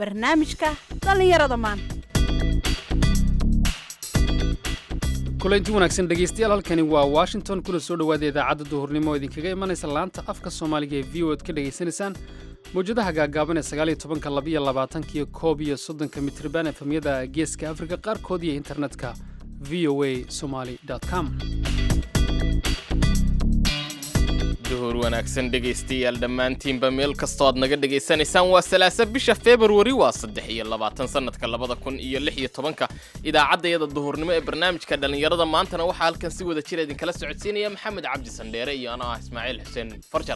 barnaamijka dhallinyarada maanta kulanti wanaagsan dhegaystayaal halkani waa washington kuna soo dhowaada idaacadda duhurnimo oo idinkaga imanaysa laanta afka soomaaliga ee v o ad ka dhegaysanaysaan mawjadaha gaagaaban ee sagaaliyo tobanka labiyo labaatankiyo koob iyo soddonka mitriban efemyada geeska afrika qaarkood iyo internetka v o a somaly com duhur wanaagsan dhegaystayaal dhammaantiinba meel kastoo aad naga dhegaysanaysaan waa salaasa bisha februari waa saddex iyo labaatan sannadka labada kun iyo lix iyo tobanka idaacaddayada duhurnimo ee barnaamijka dhallinyarada maantana waxaa halkan si wada jira idinkala socodsiinaya maxamed cabdi sandheere iyo anoo ah ismaaciil xuseen farjar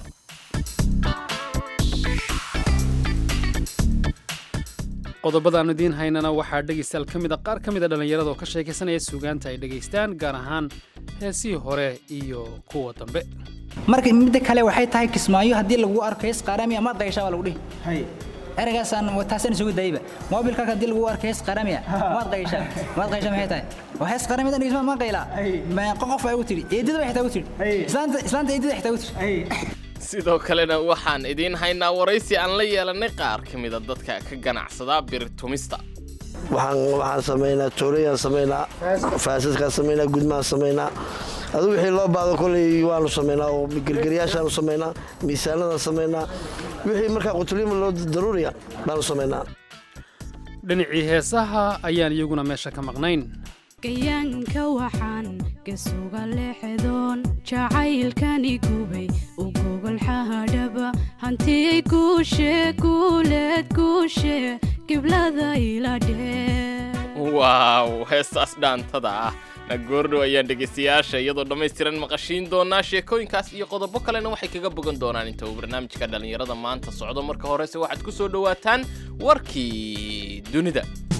qodobadaannu idiin haynana waxaa dhegaystayaal ka mid a qaar ka mid a dhallinyarada oo ka sheekaysanaya suugaanta ay dhegaystaan gaar ahaan heesihii hore iyo kuwa dambe marka midda kale waxay tahay kismaayo haddii lagu arko hees qaaramiya ma dayshaa waa lagu dhihi ereygaasaan taasaan isugu dayba moobilkaaga haddii lagu arko hees qaaramiya maad qayshaa maad qayshaa maxay tahay waa hees qaaramiya dhan ma qaylaa meeqo qof ay u tidhi eedada bay xitaa u tidhi islaanta islaanta eedada xitaa u tidhi sidoo kalena waxaan idiin haynaa waraysi aan la yeelanay qaar ka mida dadka ka ganacsada birtumista waxaan samaynaa toorayaan samaynaa faasadkaan samaynaa gudmaan samaynaa adu wixii loo baado koley waanu samaynaa oo gergeryaashaanu samaynaa miisaanadaan samaynaa wixii markaa qutuliima loo daruuriya baanu samaynaa dhinacii heesaha ayaan iyaguna meesha ka maqnayn gayaanka waxaan gasuga leexdoon jacaylkani gubay u gogolxahadhaba hantiyay guushe guuleed guushe giblada ila dhee waaw heestaas dhaantada ah na goordhow ayaan dhegaystayaasha iyadoo dhammaystiran maqashiin doonaa sheekooyinkaas iyo qodobo kalena waxay kaga bogan doonaan inta uu barnaamijka dhallinyarada maanta socdo marka horese waxaad ku soo dhowaataan warkii dunida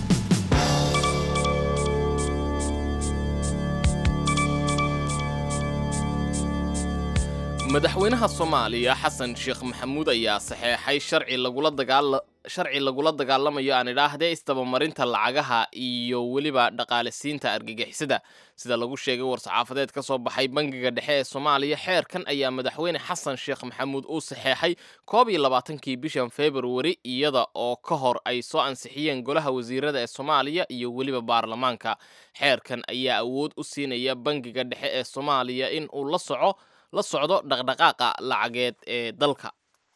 madaxweynaha soomaaliya xasan sheekh maxamuud ayaa saxeexay sharci lagula dagaala sharci lagula dagaalamayo aan idhaahdee isdabamarinta lacagaha iyo weliba dhaqaalisiinta argagixisada sida lagu sheegay war-saxaafadeed ka soo baxay bangiga dhexe ee soomaaliya xeerkan ayaa madaxweyne xasan sheekh maxamuud uu saxeexay koob iyo labaatankii bishan februari iyada oo ka hor ay soo ansixiyeen golaha wasiirada ee soomaaliya iyo weliba baarlamaanka xeerkan ayaa awood u siinaya bangiga dhexe ee soomaaliya in uu la soco la socdo dhaqdhaqaaqa lacageed ee dalka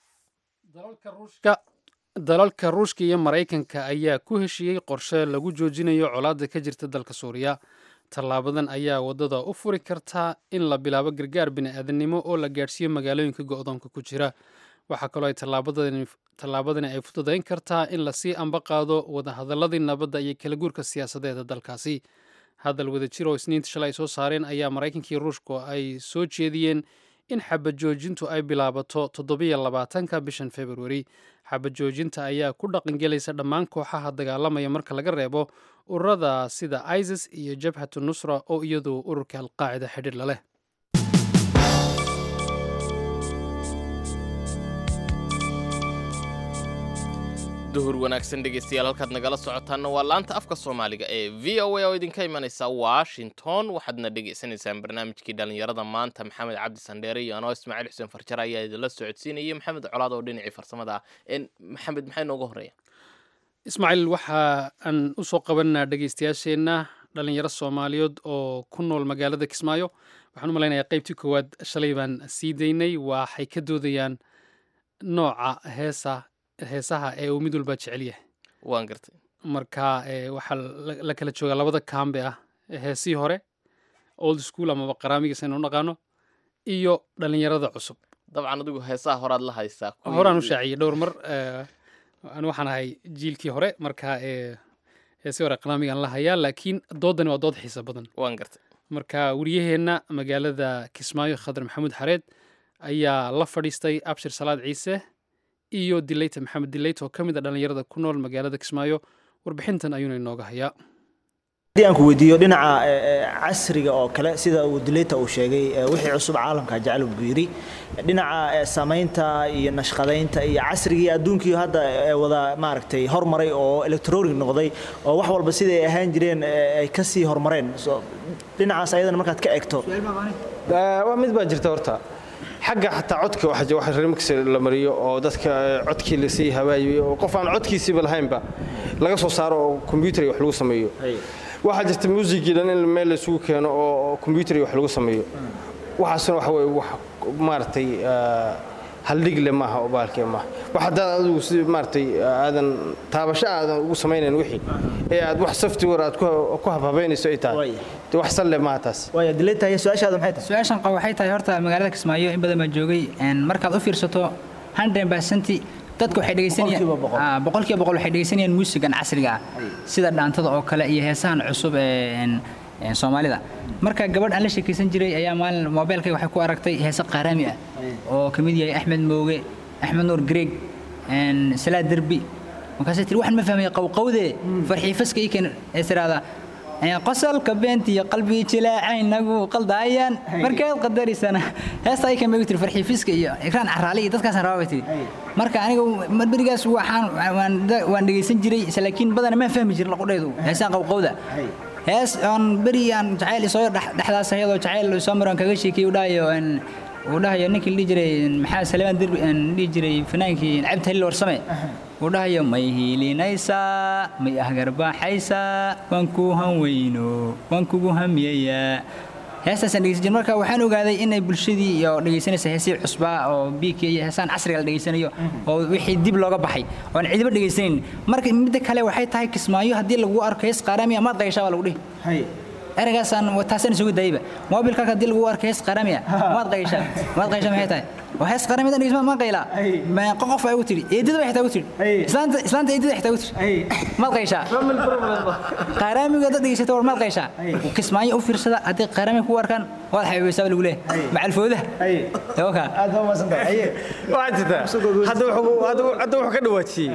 dalalka ruushka iyo maraykanka ayaa ku heshiiyey qorshe lagu joojinayo colaadda ka jirta dalka suuriya tallaabadan ayaa waddada u furi kartaa in la bilaabo gargaar bini'aadanimo oo la gaadhsiiyo magaalooyinka go'doonka ku jira waxaa kaloo ay tallaabadani ay fududayn kartaa in lasii amba qaado wadahadaladii nabadda iyo kala guurka siyaasadeeda dalkaasi hadal wadajir oo isniinta shalay ay soo saareen ayaa maraykankii ruushku ay soo jeediyeen in xabad joojintu ay bilaabato toddobiyo labaatanka bishan februari xabad joojinta ayaa ku dhaqangelaysa dhammaan kooxaha dagaalamaya marka laga reebo ururada sida isis iyo jabhatu nusra oo iyadu ururka alqaacida xidhiir la leh duhur wanaagsan dhegaystayaal halkaad nagala socotaanna waa laanta afka soomaaliga ee v o a oo idinka imanaysa washington waxaadna dhegaysanaysaan barnaamijkii dhallinyarada maanta maxamed cabdi sandheere iyo anoo ismaaciil xuseen farjar ayaa idinla socodsiinaya maxamed colaad oo dhinacii farsamada ah maxamed maxay nooga horeeya ismaaciil waxa aan u soo qabanaa dhegaystayaasheenna dhallinyaro soomaaliyeed oo ku nool magaalada kismaayo waxaan u malaynayaa qaybtii koowaad shalay baan sii daynay waxay ka doodayaan nooca heesa heesaha ee uu mid walba jecel yahay waan gartay marka waxaa la kala joogaa labada kaambe ah heesihii hore old school amaba qaraamigiis aynu naqaano iyo dhallinyarada cusub dabcan adigu heesaha horaad la haysaa horaan u shaaciyey dhowr mar an waxaan ahay jiilkii hore marka heesihii hore qaraamigaan la hayaa laakiin doodani waa dood xiisa badan waan gartay marka wariyaheenna magaalada kismaayo khadar maxamuud xareed ayaa la fadhiistay abshir salaad ciise iyo dileyta maxamed dileyt oo ka mid a dhallinyarada ku nool magaalada kismaayo warbixintan ayuuna inooga hayaa haddii aan ku weydiiyo dhinaca casriga oo kale sida uu dileyta uu sheegay wixii cusub caalamka jecel buu yidhi dhinaca samaynta iyo nashqadaynta iyo casrigii adduunkii hadda wada maaragtay hormaray oo electronic noqday oo wax walba siday ahaan jireen ay ka sii hormareen dhinacaas ayadana markaad ka egto waa mid baa jirta horta xagga xataa codka waxa wax remix la mariyo oo dadka codkii lasii hawaayiyo oo qof aan codkiisiiba lahaynba laga soo saaro oo computer wax lagu sameeyo waxaa jirta muusigii dhan in meel laysugu keeno oo computer wax lagu sameeyo waxaasna waxa weye wax maaragtay haldhigle maaha oo baalkee maaha wax haddaan adigu si maaragtay aadan taabasho aadan ugu samaynayn wixii ee aad wax software aad ku habhabaynayso ay tahay de wax salle maaha taas waaya dileetahay su-aashaada maxay tahay su-aashan qaba waxay tahay horta magaalada kismaayo in badan baan joogay markaad u fiirsato hundred percent dadka waxay dhegeysanayaan boqolkiiba boqol waxay dhegeysanayaan muusigan casriga ah sida dhaantada oo kale iyo heesahan cusub ee soomaalida marka gabadh aan la sheekaysan jiray ayaa maalin moobeelkay waxay ku aragtay heese qaaraami ah oo ka mid yahay axmed mooge axmed nuur greeg salaad derbi markaasay tiri waxaan ma fahmaya qowqowde farxiifaska ii keen ee tiraahdaa qosolka beentiyo qalbii jilaacaynagu qaldaayaan markeed qadariysana heesta ay kan bay tiri farxiifiska iyo ikraan caraali iyo dadkaasaan rabaa bay tiri marka aniga berigaas waxaan waan dhegaysan jiray laakiin badana maan fahmi jirin laqudhaydu heesaan qowqowda hees aan beri aan jacayl isoo dhexdaas ayadoo jacayl soo maro aan kaga sheekiyey u dhahayo uu dhahayo ninkii dhihi jiray maxaa salmaan derbi dhihi jiray fanaankii cabdi halil warsame uu dhahayo may hiilinaysaa may ahgarbaaxaysaa waan kuu hanweyno waan kugu hamiyayaa heestaasaan dhegeysan jir marka waxaan ogaaday inay bulshadii iyo dhegeysanaysa heesii cusbaa oo biigka iyo heesaan casriga la dhegeysanayo oo wixii dib looga baxay oon cidiba dhegeysanayn marka midda kale waxay tahay kismaayo haddii lagu arko hees qaaraami amaad qayshaa baa lagu dhihi eragaasaan taasaan isugu daayba moobilkaaga haddii lagu arko hees qaaraami ah maad qayshaa maad qayshaa maxay tahay waa hees qaaraami dan dhegeysmaa maan qaylaa qof ay ugu tidhi eedada bay xitaa ugu tidhi islaanta islaanta eedada xitaa ugu tidhi maad qayshaa qaaraamiga dad dhegeysata war maad qayshaa kismaayo u fiirsada haddii qaaraami ku arkaan waad xabiibaysaa lagu leeyahay macalfoodaha oka aad baa maasantahay waxaa jirta hadda wuxuu ka dhawaajiyey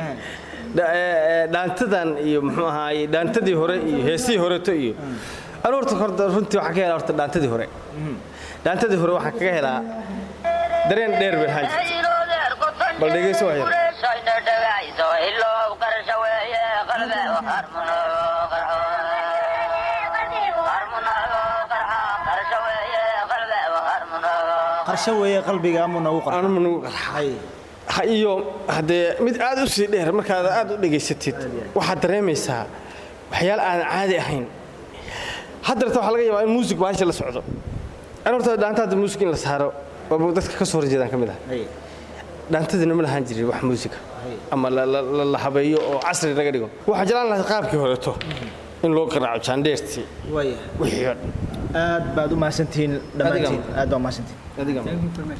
dhaantadan iyo muxuu ahaaye dhaantadii hore iyo heesihii horeto iyo anu horta horta runtii waxaan ka helaa horta dhaantadii hore dhaantadii hore waxaan kaga helaa dareen dheer bay ahaan jirta bal dhegeyso wax yar qarsho weeye qalbiga amu nagu anuma nagu qarxay iyo haddee mid aad u sii dheer markaad aad u dhegaysatid waxaad dareemaysaa waxyaal aanan caadi ahayn haddarta waxaa laga yaabaa in muusig baasha la socdo an horta dhaanta hadda muusig in la saaro oo dadka ka soo horjeedaan ka mid ah dhaantadina ma lahaan jirin wax muusiga ama la habeeyo oo casri laga dhigo waxaa jeclaan lahayd qaabkii horeeto in loo qaraaco jaandheertii wixii oo dhan aad baad u mahadsantihiin dhammaantiin aad baa mahadsantihiin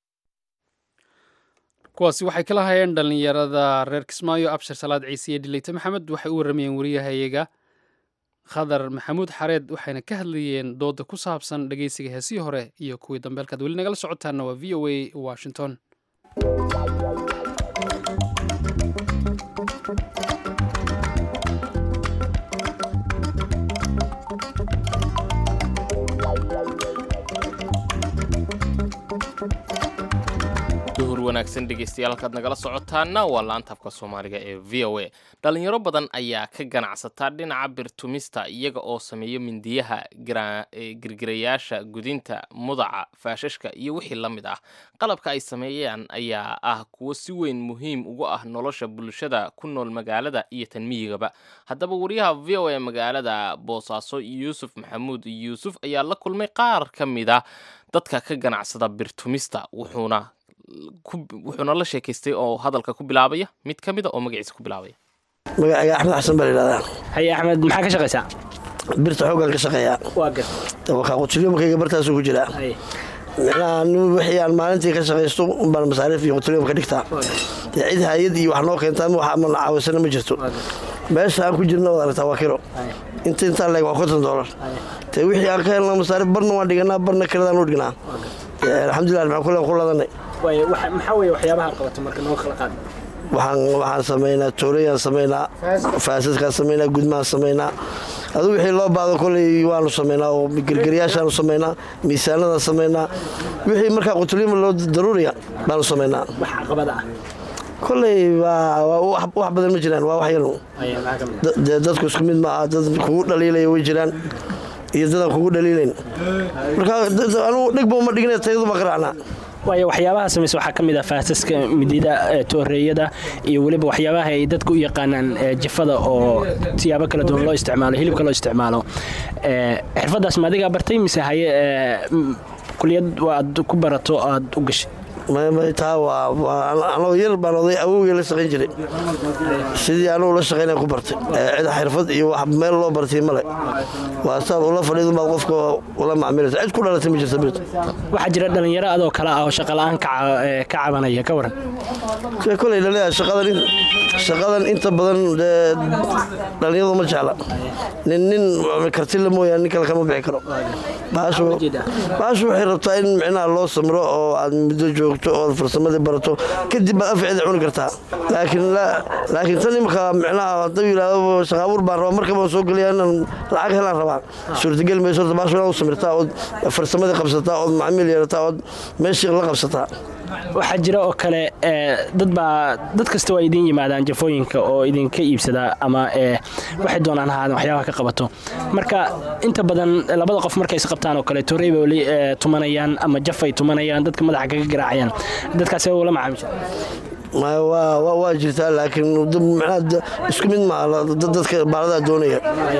kuwaasi waxay kala hayeen dhallinyarada reer kismaayo abshir salaad ciise iyo dhileyte maxamed waxay u warramayeen wariyahayaga khadar maxamuud xareed waxayna ka hadlayeen dooda ku saabsan dhegeysiga heesihii hore iyo kuwii dambe halkaad weli nagala socotaana waa v o a washington duhur wanaagsan dhegeystayaal halkaad nagala socotaana waa laantabka soomaaliga ee v o a dhalinyaro badan ayaa ka ganacsataa dhinaca birtumista iyaga oo sameeya mindiyaha girgirayaasha gudinta mudaca faashashka iyo wixii la mid ah qalabka ay sameeyaan ayaa ah kuwo si weyn muhiim ugu ah nolosha bulshada ku nool magaalada iyo tanmiyigaba haddaba wariyaha v o a magaalada boosaaso yuusuf maxamuud yuusuf ayaa la kulmay qaar ka mida dadka ka ganacsada birtumista wuxuuna wuxuuna la sheekaystay oo hadalka ku bilaabaya mid ka mida oo magaciisa ku bilaabaya magacayga axmed xasan baa layidhahdaa haye axmed maxaa ka shaqaysaa birta xooggaan ka shaqeeyaa waa gar wakaa qutulyomkayga bartaasuu ku jiraa micnaha wixii aan maalintii ka shaqaysto umbaan masaariif iyo qutulyom ka dhigtaa dee cid hayad iyo wax noo keentaa wax ama caawisana ma jirto meesha aan ku jirna waad aragtaa waa kilo inta intaa leeg waa konton doolar dee wixii aan ka helna masaariif barna waan dhiganaa barna kiradaan u dhignaa alxamdulilah maxaan kule ku ladanay maxaa weeye waxyaabaha qabato marka noo kala qaad waxaan waxaan samaynaa toorayaan samaynaa faasadkaan samaynaa gudmahaan samaynaa adigu wixii loo baado koley waanu samaynaa oo gergeryaashaanu samaynaa miisaanadaan samaynaa wixii markaa qutulyima loo daruuriya baanu samaynaa wax caqabada ah koley wax badan ma jiraan waa wax yarun dee dadku isku mid maaha dad kugu dhaliilaya way jiraan iyo dadaan kugu dhaliilayn marka anugu dhigba uma dhigna tayadu ma qaraacnaa waayo waxyaabaha samaysa waxaa ka mid ah faasaska midida ee tooreeyada iyo weliba waxyaabaha ay dadku u yaqaanaan ee, jafada oo siyaabo kala duwan loo isticmaalo hilibka loo isticmaalo Ee, xirfadaas ma adigaa bartay mise haye ee, m- kuliyad waad ku barato aad u gashay may taa waa waa- anoo yar baan oday awowgii la shaqayn jiray sidii anugu la shaqaynaya ku bartay Ee, cid xirfad iyo wax meel loo bartay male waa saad ula fadhiidun baad qofka ula macmilaysa cid ku dhalatay ma jirta birta waxaa jira dhalinyaro adoo kale ah oo shaqola'aan ka ca- ee, ka cabanaya ka waran Ee, koley dhalinyada shaqadan in- shaqadan inta badan dee, dhalinyadu ma jecla nin nin kartila mooyaane nin kale kama bixi karo baashu baashu waxay rabtaa in micnaha loo samro oo aad muddo joogto oo aad farsamadii barato kadib baad afceeda cuni kartaa laakiin la- laakiin tan imika micnaha hadduu yidhaahdo shaqaabuur baan rabaa markaba soo gelaya inaan lacag helaan rabaa suurtagal mayso horta baashu inaad u samirtaa ood farsamadii qabsataa ood macmiil yeelataa ood meeshii la qabsataa waxaa jira oo kale ee, dad baa dad kasta waa idiin yimaadaan jafooyinka oo idinka iibsada ama ee, waxay doonaan ahaadeen waxyaabaha ka qabato marka inta badan labada qof markay is qabtaan oo kale torey bay weli ee, tumanayaan ama jaf ay tumanayaan dadka madaxa kaga garaacayaan dadkaasi waa ula macaamisha Ma- waa waa- waa jirtaa laakiin dad- macnaha da- isku mid maaha la- dad- dadka baaladaa doonaya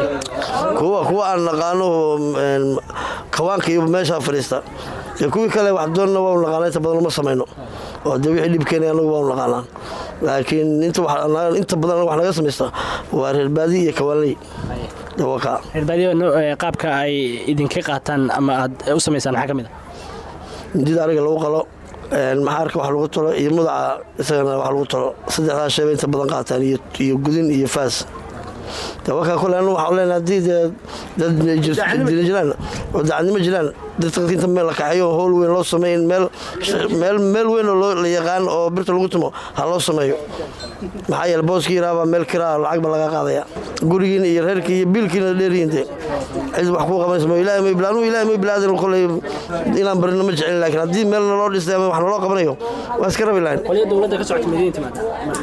kuwa kuwa aan naqaano een, kawaanka iyo meeshaa fadhiista dee kuwii kale wax doonna waanu naqaana inta badan uma samayno oo dee wixii dhib keenaya anagu waanu naqaanaa laakiin inta wax- inta badan anaga wax naga samaysta waa reer baadi iyo kawaanley dawaqa reerbaadiyo no- ee, qaabka ay idinka qaataan ama aad u samaysaan maxaa ka mid ah midida ariga lagu qalo een, maxaarka wax lagu talo iyo mudaca isagana wax lagu talo saddexdaa shay bay inta badan qaataan iyo iyo gudin iyo faas dawakaa kole anu waxaan leenahay haddii dee dad jira jiraan oo dacadnimo jiraan dadka inta meel la kaxeeyo oo howl weyn loo sameeyo in meel meel meel weyn oo loo- la yaqaan oo birta lagu tumo ha loo sameeyo maxaa yeele booskii yaraabaa meel kiraa lacag ba laga qaadaya gurigiina iyo reerkii iyo biilkiina dheeriyin dee cid wax kuu qabanaysa ma ilaahay may bilaanu ilaahay may bilaadan koley inaan barino ma jecelin laakiin haddii meel naloo dhistay ama wax naloo qabanayo waa iska rabi lahayn qolyo dowladda ka socota madiina timaada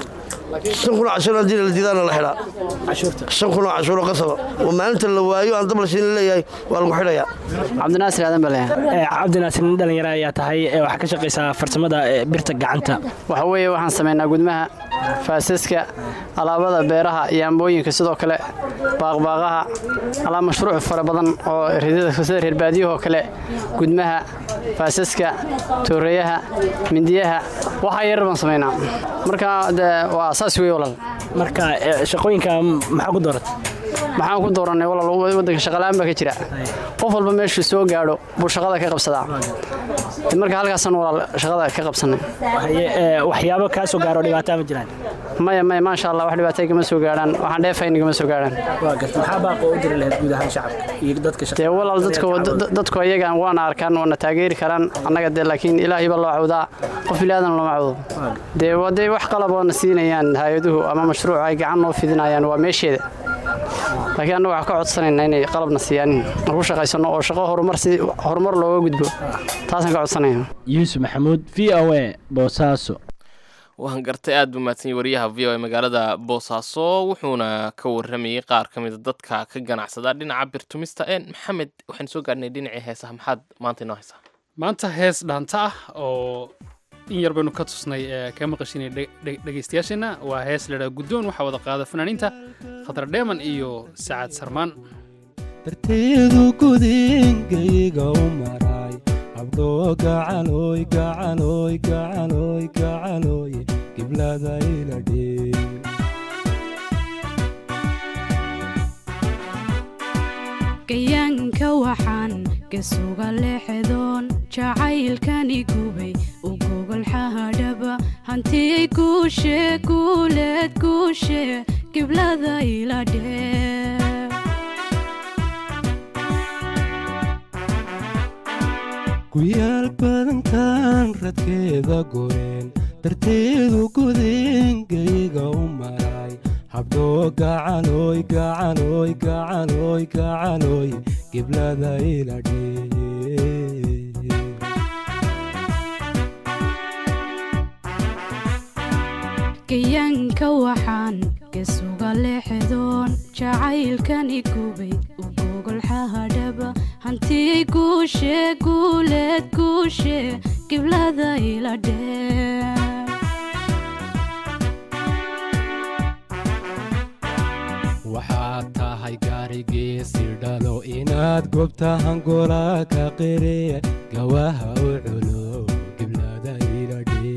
shan kun oo cashuur haddii la diidaana la xidhaa cashuurta shan kun oo cashuur oo qasaba oo maalinta la waayo aan dab la siin leeyahay waa lagu xidhayaa cabdinaasir aadan bale Ee, cabdinaasir nin dhalinyaro ayaa tahay ee, waxaa ka shaqaysaa farsamada ee, birta gacanta waxa weeye waxaan samaynaa gudmaha faasaska alaabada beeraha iyo ambooyinka sidoo kale baaqbaaqaha alaa mashruuc fara badan oo ridada sida reer baadiyahoo kale gudmaha faasaska tooreeyaha mindiyaha waxaa yarar baan samaynaa marka de waa saas wey walaal marka ee, shaqooyinka maxaa ku dooratay maxaan ku dooranay walaal waddanka shaqalaan baa ka jira qof walba meeshuu soo gaadho buu shaqada ka qabsadaa De marka halkaasaan walaal shaqada ka qabsanay Haye, ee, waxyaabo kaa soo gaaro dhibaataa ma jiraan maya maya maasha allah wax dhibaatay kama soo gaadhaan waxaan dheefayn kama soo gaadhaan waa garta maxaa baaqo u diri lahayd guud ahaan shacabka iyo dadka shaqa dee walaal dadku dad- dadku ayaga waana arkaan waana taageeri karaan annaga dee laakiin ilaahay baa loo cawdaa qof bilaadan looma cawdo dee waa dee wax qalab oo na siinayaan hay-aduhu ama mashruuc ay gacan noo fidinayaan waa meesheeda laakiin annaga waxaan ka codsanaynaa inay qalabna siiyaan aan ku shaqaysano oo shaqo horumar si horumar looga gudbo taasaan ka codsanaya yuusuf maxamuud v o a boosaaso waan gartay aad buu mahadsan yahay wariyaha v o e magaalada boosaaso wuxuuna ka waramayey qaar ka mida dadka ka ganacsada dhinaca birtumista een maxamed waxaan soo gaadhnay dhinacii heesaha maxaad maanta inoo haysaa maanta hees dhaanta ah oo in yar baynu ka tusnay ee ka maqashinay dhegaystayaasheenna waa hees ladhaa guddoon waxaa wada qaada fanaaniinta khatar dheeman iyo sacad sarmaan darteedu gudingayga u maray habdhoo gacalooy gacalooy gacalooy gacalooy giblada ila dhee gayaanka waxaan gasuga leexdoon jacaylkani gubay u gogolxahadhaba hantiyay guushe guuleed guushe giblada ila dhee guyaal badankan radkeeda goreen darteedu gudingayga u maray habdhoo gacalooy gacalooy gacalooy gacalooy giblada ila dhee gayaanka waxaan gasuga leexdoon jacaylkani gubay u gogolxahadhaba hantiyay guushe guuleed guushe giblada ila dheer waxaad tahay gaarigiisi dhalo inaad gobta hangola ka qire gawaha u culo giblada iladhe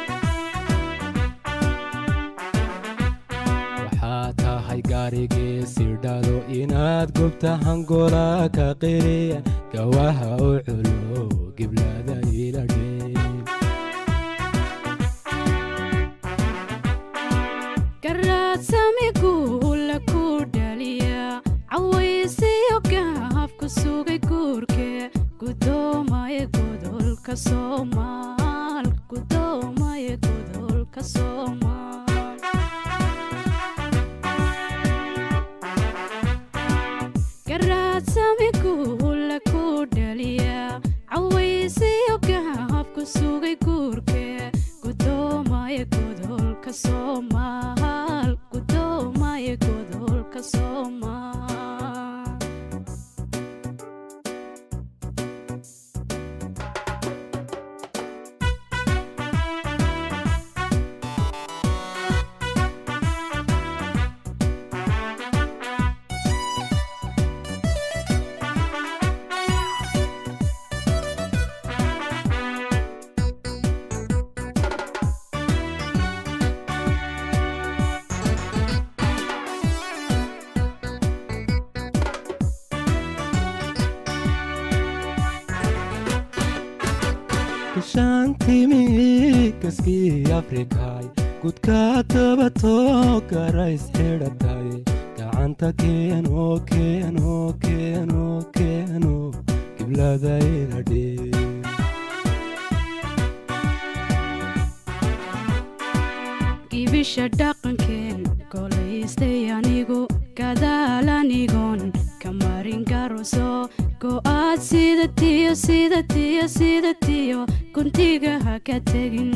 waxaad tahay gaarigiisi dhalo inaad gobta hangola ka qire gawaha u culo giblada iladhe garaadsami guula ku dhaliya cawaysiyo gahabku sugay guurke gudoomaye godolka soomaal gudoomaye godolka soomaal garaadsami guula ku dhaliya cawaysiyo gahabku sugay guurke gudoomaye godolka soomaal gudoomaye godolka soomaal gashaantimi kaskii afrikay gudka dabatoo garays xidhatay gacanta keeno keeno keeno keeno giblada iladhe gibisha dhaqankeen golaystay anigu gadaal anigoon ka marin garoso go'aad sida tiyo sida tiyo sida tiyo guntiga ha ka tegin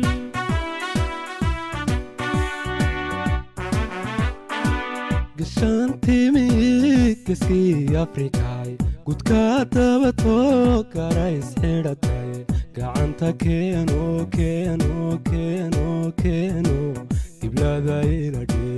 gashaantimi kaskii afrikay gudka dabatoo garays xidhatay gacanta keeno keeno keeno keeno giblada iladhe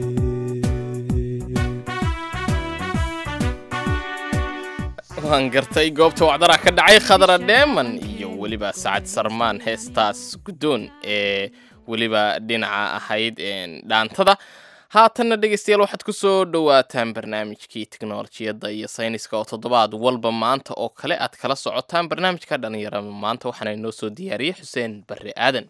waan gartay goobta wacdara ka dhacay khadra dheeman iyo weliba sacad sarmaan heestaas guddoon ee weliba dhinaca ahayd een, dhaantada haatanna dhegeystayaal waxaad ku soo dhowaataan barnaamijkii teknolojiyadda iyo sayniska oo toddobaad walba maanta oo kale aad kala socotaan barnaamijka dhalinyarada maanta waxaana inoo soo diyaariyey xuseen barre aadan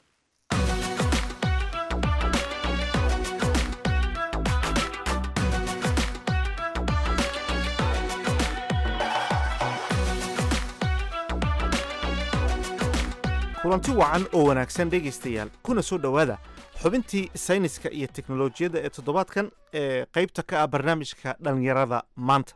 kulanti wacan oo wanaagsan dhegaystayaal kuna soo dhowaada xubintii sayniska iyo teknolojiyadda ee toddobaadkan ee qaybta ka ah barnaamijka dhallinyarada maanta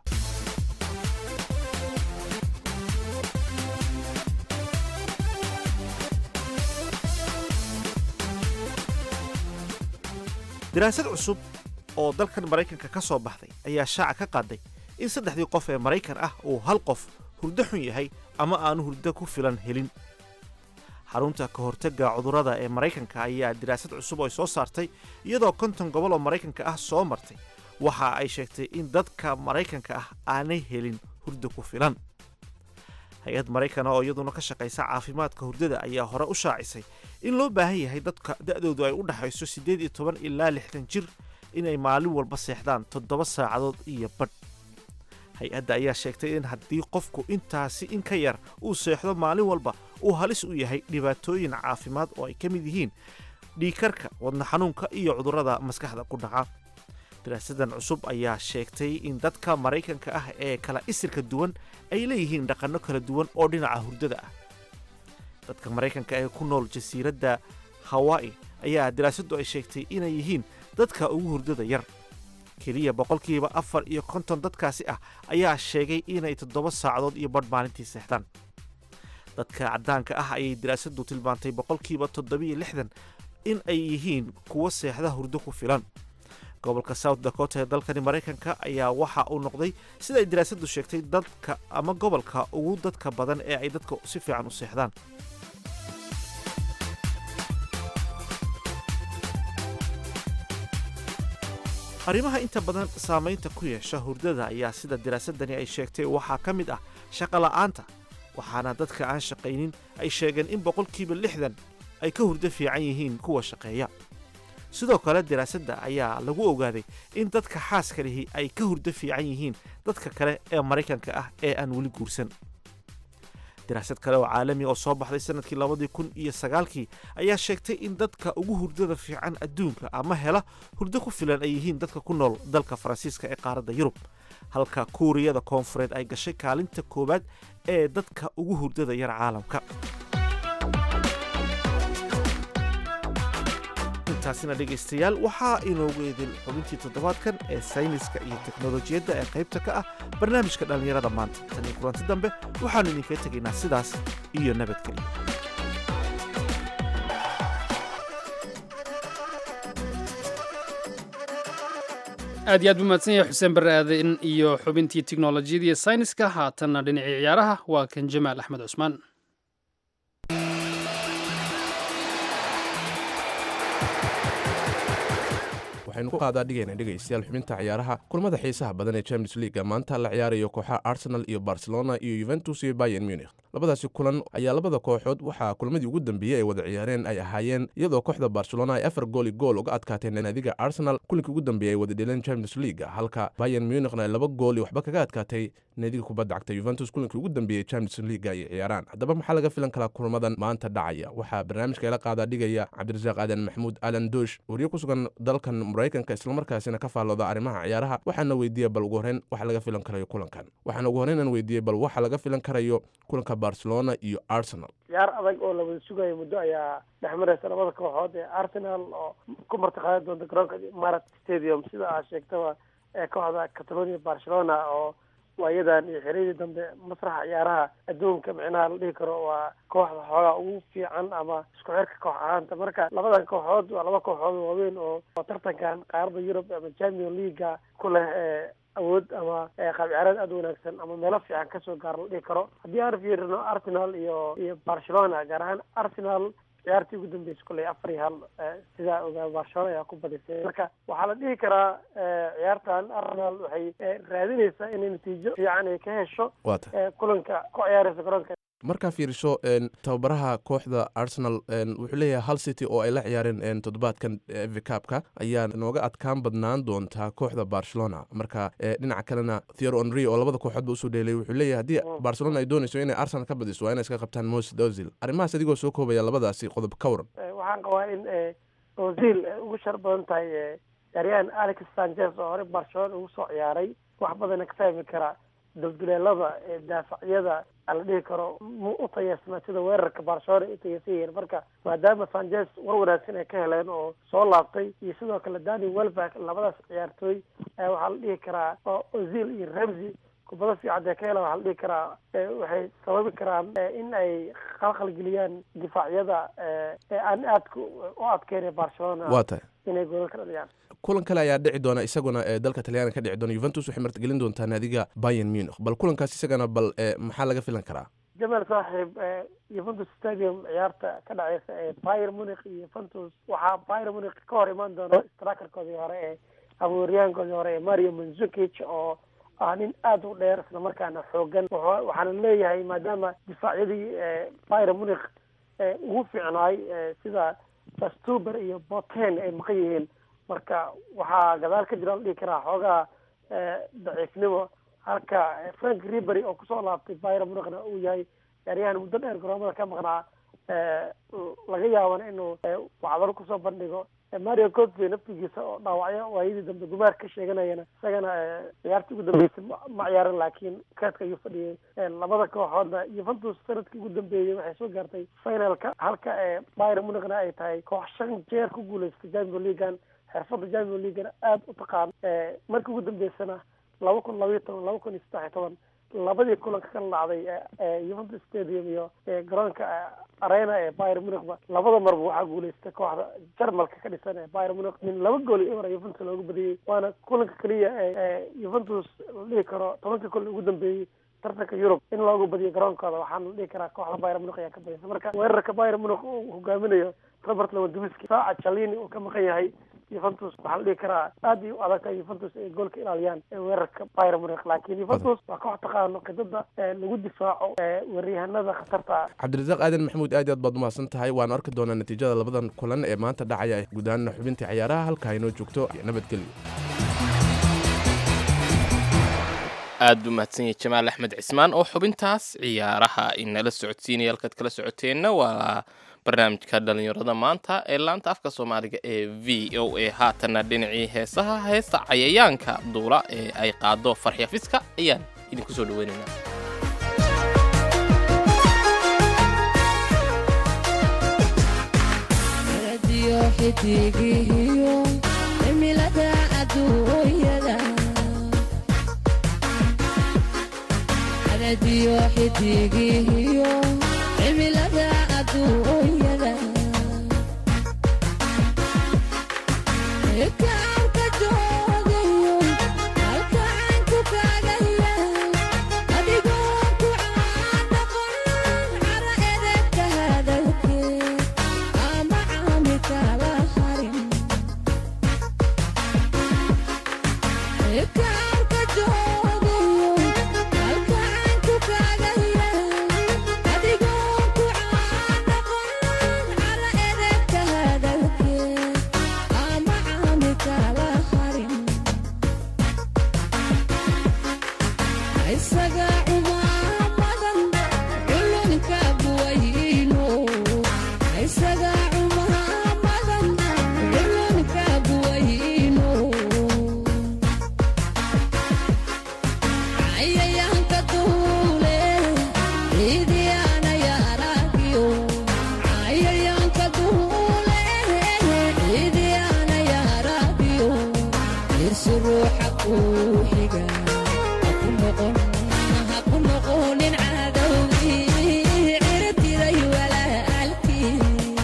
daraasad cusub oo dalkan maraykanka ka soo baxday ayaa shaaca ka qaaday in saddexdii qof ee maraykan ah uu hal qof hurdo xun yahay ama aanu hurdo ku filan helin xarunta ka hortagga cudurrada ee maraykanka ayaa daraasad cusub oo ay soo saartay iyadoo konton gobol oo maraykanka ah soo martay waxa ay sheegtay in dadka maraykanka ah aanay helin hurdo ku filan hay-ad maraykan oo iyaduna ka shaqaysa caafimaadka hurdada ayaa hore u shaacisay in loo baahan yahay dadka da'doodu ay u dhaxayso siddeed iyo toban ilaa lixdan jir inay maalin walba seexdaan toddoba saacadood iyo badh hay-adda ayaa sheegtay in haddii qofku intaasi in ka yar uu seexdo maalin walba uu halis u yahay dhibaatooyin caafimaad oo ay ka mid yihiin dhiigkarka wadna xanuunka iyo cudurrada maskaxda ku dhaca daraasadan cusub ayaa sheegtay in dadka maraykanka ah ee kala isirka duwan ay leeyihiin dhaqanno kala duwan oo dhinaca hurdada ah dadka maraykanka ee ku nool jasiiradda hawaa'i ayaa daraasaddu ay sheegtay inay yihiin dadka ugu hurdada yar keliya boqolkiiba afar iyo konton dadkaasi ah ayaa sheegay inay toddoba saacadood iyo badh maalintii seexdaan dadka caddaanka ah ayay daraasaddu tilmaantay boqolkiiba toddobiyo lixdan in ay yihiin kuwo seexda hurdo ku filan gobolka south dakota ee dalkani maraykanka ayaa waxa uu noqday sida ay daraasaddu sheegtay dadka ama gobolka ugu dadka badan ee ay dadka si fiican u seexdaan arrimaha inta badan saamaynta ku yeesha hurdada ayaa sida diraasadani ay sheegtay waxaa ka mid ah shaqola'aanta waxaana dadka aan shaqaynin ay sheegeen in boqolkiiba lixdan ay ka hurdo fiican yihiin kuwa shaqeeya sidoo kale diraasadda ayaa lagu ogaaday in dadka xaaska lihi ay ka hurdo fiican yihiin dadka kale ee maraykanka ah ee aan weli guursan diraasad kale oo caalami oo soo baxday sanadkii labadii kun iyo sagaalkii ayaa sheegtay in dadka ugu hurdada fiican adduunka ama hela hurdo ku filan ay yihiin dadka ku nool dalka faransiiska ee qaaradda yurub halka kuuriyada koonfureed ay gashay kaalinta koowaad ee dadka ugu hurdada yar caalamka intaasina dhegaystayaal waxaa inoogu idin xubintii toddobaadkan ee sayniska iyo teknolojiyadda ee qaybta ka ah barnaamijka dhallinyarada maanta tan iyo kulanti dambe waxaannu idinkaga tegaynaa sidaas iyo nabadgelyo aad iyo aad buu mahadsan yahay xuseen barre aaden iyo xubintii tiknolojiyada iyo sayniska haatanna dhinacii ciyaaraha waa kan jamaal axmed cusmaan waxaynu ku qaadaa dhigayna dhegaystayaal xubinta ciyaaraha kulamada xiisaha badan ee champions leaga maanta la ciyaarayo kooxaha arsenal iyo barcelona iyo yuventus iyo bayern munich labadaasi kulan ayaa labada kooxood waxaa kulamadii ugu dambeeyey ay wada ciyaareen ay ahaayeen iyadoo kooxda barcelona ay afar gooli gool uga adkaatay naadiga arsenal kulinkii ugu dambeeyey ay wada dheleen champions league halka bayern munichna ay laba gooli waxba kaga adkaatay naadiga kubadda cagta yuventus kulinkii ugu dambeeyey champions league ay ciyaaraan haddaba maxaa laga filan karaa kulamadan maanta dhacaya waxaa barnaamijka ila qaadaa dhigaya cabdirasaaq aadan maxamuud alan doosh wariye ku sugan dalkan maraykanka islamarkaasina ka faallooda arrimaha ciyaaraha waxaana weydiiyey bal ugu horreyn waxa laga filan karayo kulankan waxaana ugu horreyn aan weydiiyey bal waxa laga filan karayo kulanka barcelona iyo arsenal ciyaar adag oo la wada sugayo muddo ayaa dhex maraysa labada kooxood ee arsenal oo ku martiqaadi doonta garoonka marat stadium sida aad sheegtaba ee kooxda catalonia barcelona oo waayadan iyo xiriidii dambe masraxa ciyaaraha adduunka micnaha la dhihi karo waa kooxda xoogaa ugu fiican ama isku xirka koox ahaanta marka labadan kooxood waa laba kooxood oo waaweyn oo oo tartankan qaarada yurub ama champion leaguea ku leh ee awood ama qaab ciyaareed aada u wanaagsan ama meelo fiican kasoo gaar la dhihi karo haddii aan fiirino arsenal iyo iyo barcelona gaar ahaan arsenal ciyaartii ugu dambeysay kulley afar iyo hal sidaa ogaa barcelona ayaa ku badisay marka waxaa la dhihi karaa ciyaartan arsenal waxay raadinaysaa inay natiijo fiican ay ka hesho kulanka ku ciyaaraysa garoonka markaa fiiriso tababaraha kooxda arsenal wuxuu leeyahay hal city oo ay la ciyaareen toddobaadkan vicabka ayaa nooga adkaan badnaan doontaa kooxda barcelona marka dhinaca kalena theor onri oo labada kooxoodba usoo dheelay wuxuu leeyahay haddii barcelona ay doonayso inay arsenal ka badiso waa inay iska qabtaan moses ozil arrimahaas adigoo soo koobaya labadaasi qodob ka waran waxaan qabaa in ozil ugu shar badan tahay ciyaaryahan alex sanchez oo hore barcelona ugu soo ciyaaray wax badana ka fahmi karaa dulduleelada ee daafacyada la dhihi karo mu u tayeysnaa sida weerarka barcelona ay u tayeysan yihiin marka maadaama sanchez war wanaagsan ay ka heleen oo soo laabtay iyo sidoo kale dani welback labadaas ciyaartooy ayaa waxaa la dhihi karaa oo ozil iyo ramsey kubado fiican dee ka helaan waxaa la dhihi karaa waxay sababi karaan in ay khalkhalgeliyaan difaacyada ee aan aadka u adkeyn barcelona waa tahay inay goolal ka dhaliyaan kulan kale ayaa dhici doona isaguna ee dalka talyaaniga ka dhici doona yuventus waxay martigelin doontaa naadiga bayern munich bal kulankaas isagana bal maxaa laga filan karaa jamal saaxiib yuventus stadium ciyaarta ka dhaceysa ee bayern munich iyo yuventus waxaa bayern munich ka hor imaan doona strikerkoodii hore ee abuuryahankoodii hore ee mario manzukic oo ah nin aada u dheer isla markaana xoogan waxaana leeyahay maadaama difaacyadii bayern munich ugu fiicnaay sida bastuber iyo boten ay maqan yihiin marka waxaa gadaal ka jira la dhihi karaa xoogaa daciifnimo halka frank ribery oo kusoo laabtay bayern munichna uu yahay ciyaaryahan muddo dheer garoomada ka maqnaa laga yaabana inuu wacdalo kusoo bandhigo mario cotve naftigiisa oo dhaawacyo waayadii dambe gumaar ka sheeganayana isagana ciyaartii ugu dambeysay ma ciyaaran laakiin kaadka ayuu fadhiyay labada kooxoodna yuventus sanadkii ugu dambeeyey waxay soo gaartay finalka halka bayern munichna ay tahay koox shan jeer ku guuleystay champion leaguean xirfadda champion leaguena aada u taqaan markii ugu dambeysana laba kun labaiyo toban laba kun iyo saddex iyo toban labadii kulanka kala dhacday yuventus stadium iyo garoonka arena ee bayern munichba labada marba waxaa guuleystay kooxda jarmalka ka dhisan ee bayern munich min laba gool iyo eber yuventus loogu badiyey waana kulanka keliya ee yuventus la dhihi karo tobankii kulan ugu dambeeyey tartanka yurub in loogu badiyo garoonkooda waxaana la dhihi karaa kooxda bayern munich ayaa ka badisa marka weerarka bayern munich uu hogaaminayo robert lewandowski saaca chalini uu ka maqan yahay yuventus waxaa la dhihi karaa aad ay u adag tahay yuventus ay goolka ilaaliyaan ee weerarka bayern munich laakiin yuventus waa koox taqaano khidada ee lagu difaaco ee weeryahanada khatarta ah cabdirasaaq aadan maxamuud aad iyo aad baad umahadsan tahay waan arki doonaa natiijada labadan kulan ee maanta dhacaya guud ahaan xubintii ciyaaraha halka inoo joogto nabadgelyo aad buu mahadsan yahay jamaal axmed cismaan oo xubintaas ciyaaraha inala socodsiinaya halkaad kala socoteenna waa barnaamijka dhalinyarada maanta ee laanta afka soomaaliga ee v o a haatanna dhinacii heesaha heesta cayayaanka duula ee ay qaado farxya fiska ayaan idinku soo dhaweynaynaa xidigihiyo cimilada adduunyada radiyo xidigihiyo cimilada adduunyada kaanka joogayo halkaanku kaagaya adigoo ku caanoqon cara edebka hadalkee ama caami kala harin kaanka joogayo halkaanku kaagaya adigoo ku caanoqon cara edebka hadalkee ama caami kala harin isaga cumaamadan culunka buwayno isaga cumaamadan culunka buwayno cayayaanka duule ciidiyaana yaaragiyo cayayaanka duule ciidiyaana yaaragiyo irsi ruuxa kuu xiga haku noqon haku noqonin cadowgii cirtiday walaalkii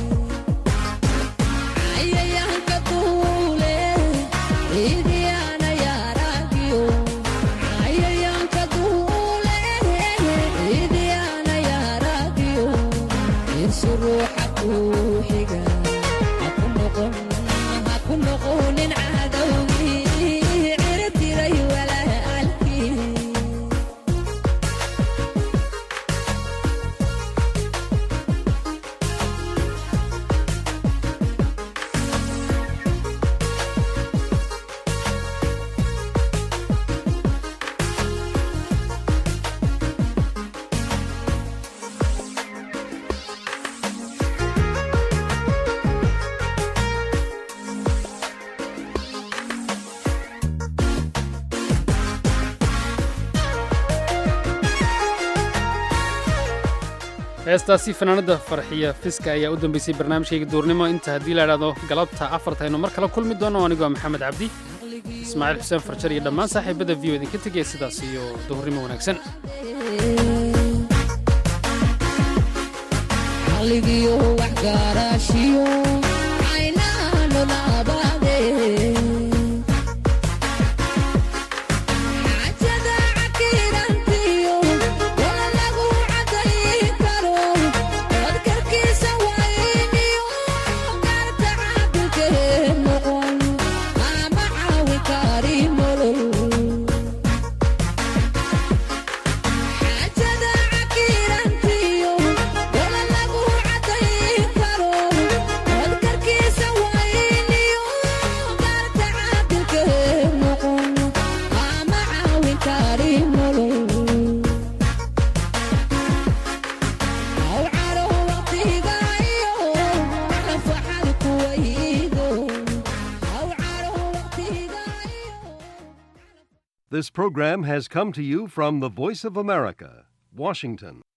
cayayaanka duule ciidiyaana yaaragiyo cayayaanka duule ciidiyaana yaaragiyo irsi ruuxa kuu xiga haku noqon haku noqonin cadowgii cirtiday walaalkii heestaasi fanaanada farxiya fiska ayaa u dambeysay barnaamijkayga duurnimo inta haddii la idhaahdo galabta afarta aynu mar kale kulmi doono anigoo ah maxamed cabdi ismaaciil xuseen farjar iyo dhammaan saaxiibada v o idinka tegaya sidaas iyo duhurnimo wanaagsan caqligiyo waxgaraashiyo caynaano naabade xaajada cakiirantiyo wala lagu cadayn karo codkarkiisa wayniyo gaarta caabikee noqon ama caawi kari nolol xaajada cakiirantiyo wala lagu cadayn karo codkarkiisa wayniyo gaarta caabikee noqon ama caawi kari nolol aw caro waqtigayo nafaxad kuwaydo aw caro waqtigayo This program has come to you from the Voice of America, Washington.